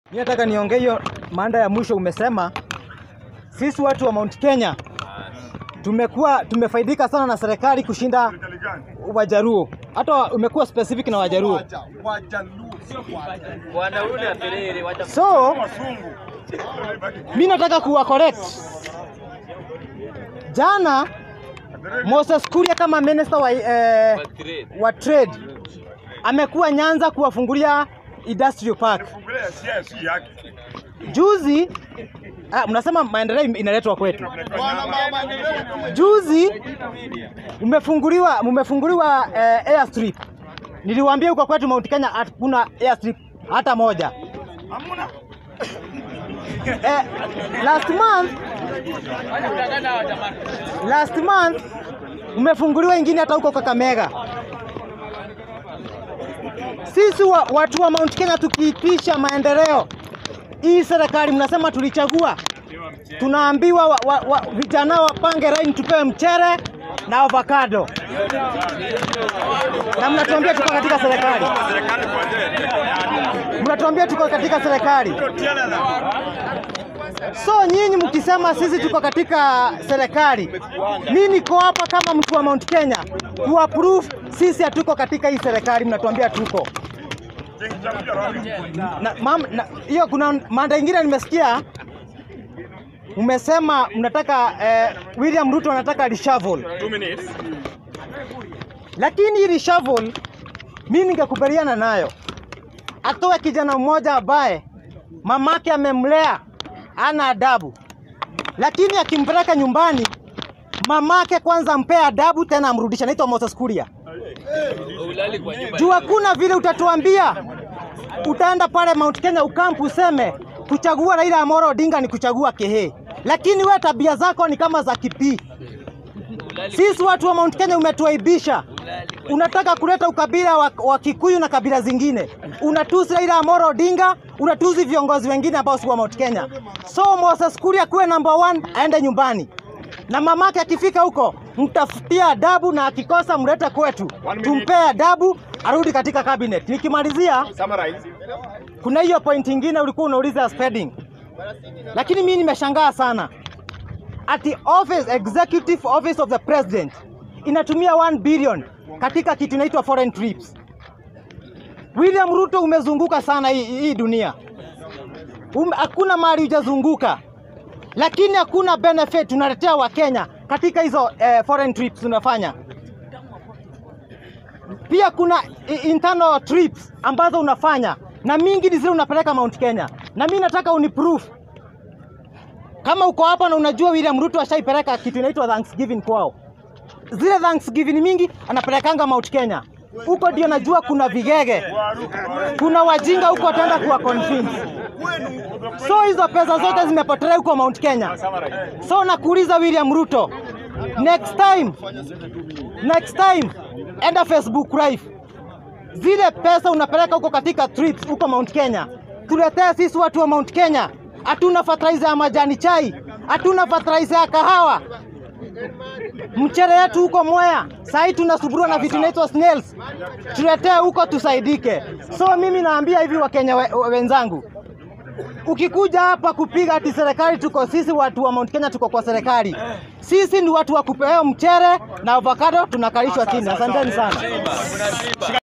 Mimi nataka niongee hiyo mada ya mwisho. Umesema sisi watu wa Mount Kenya tumekuwa tumefaidika sana na serikali kushinda Wajaruo, hata umekuwa specific na Wajaruo. So mi nataka kuwa correct. Jana Moses Kuria kama minister wa, eh, wa trade amekuwa Nyanza kuwafungulia industrial park. Juzi ah, mnasema maendeleo inaletwa kwetu. Juzi umefunguliwa mumefunguliwa eh, airstrip. Niliwaambia huko kwetu Mount Kenya hakuna airstrip hata moja. Eh, last month last month umefunguliwa ingine hata huko Kakamega. Sisi wa, watu wa Mount Kenya tukiitisha maendeleo, hii serikali mnasema tulichagua, tunaambiwa wa, wa, wa, vijana wapange line tupewe mchere na avocado, na mnatuambia tuko katika serikali, mnatuambia tuko katika serikali. So nyinyi mkisema sisi tuko katika serikali, mimi niko hapa kama mtu wa Mount Kenya ku approve sisi hatuko katika hii serikali, mnatuambia tuko na, mam, na, hiyo kuna mada ingine nimesikia umesema mnataka eh, William Ruto anataka reshuffle, lakini hii reshuffle mimi ningekubaliana nayo, atoe kijana mmoja ambaye mamake amemlea ana adabu, lakini akimpeleka nyumbani mamake kwanza ampea adabu, tena amrudisha. Naitwa Moses Kuria. Juu hakuna vile utatuambia utaenda pale Mount Kenya ukampu useme kuchagua Raila Amolo Odinga ni kuchagua Kehe, lakini we tabia zako ni kama za Kipii. Sisi watu wa Mount Kenya umetuaibisha. Unataka kuleta ukabila wa, wa Kikuyu na kabila zingine, unatusi Raila Amolo Odinga, unatusi viongozi wengine ambao si wa Mount Kenya. So Moses Kuria kuwe number one, aende nyumbani na mamake akifika huko mtafutia adabu, na akikosa mlete kwetu tumpee adabu, arudi katika cabinet. Nikimalizia, kuna hiyo point ingine ulikuwa unauliza spending, lakini mimi nimeshangaa sana ati office executive office of the president inatumia 1 billion katika kitu inaitwa foreign trips. William Ruto umezunguka sana hii, hii dunia um, hakuna mahali hujazunguka lakini hakuna benefit tunaletea Wakenya katika hizo eh, foreign trips tunafanya. Pia kuna internal trips ambazo unafanya na mingi ni zile unapeleka Mount Kenya, na mimi nataka uniproof kama uko hapa na unajua William Ruto ashaipeleka kitu inaitwa Thanksgiving kwao. Zile Thanksgiving mingi anapelekanga Mount Kenya huko, ndio najua kuna vigege, kuna wajinga huko wataenda kuwa convince So hizo pesa zote zimepotelea huko Mount Kenya. So nakuuliza William Ruto, next time, next time enda Facebook live, zile pesa unapeleka huko katika trips huko Mount Kenya, tuletee sisi watu wa Mount Kenya. Hatuna fertilizer ya majani chai, hatuna fertilizer ya kahawa, mchere yetu huko Mwea sahii tunasuburiwa na vitu inaitwa snails, tuletee huko tusaidike. So mimi naambia hivi Wakenya we, wenzangu ukikuja hapa kupiga ati serikali tuko sisi watu wa Mount Kenya tuko kwa serikali, sisi ni watu wa kupewa mchere na avocado, tunakalishwa chini. Asanteni sana.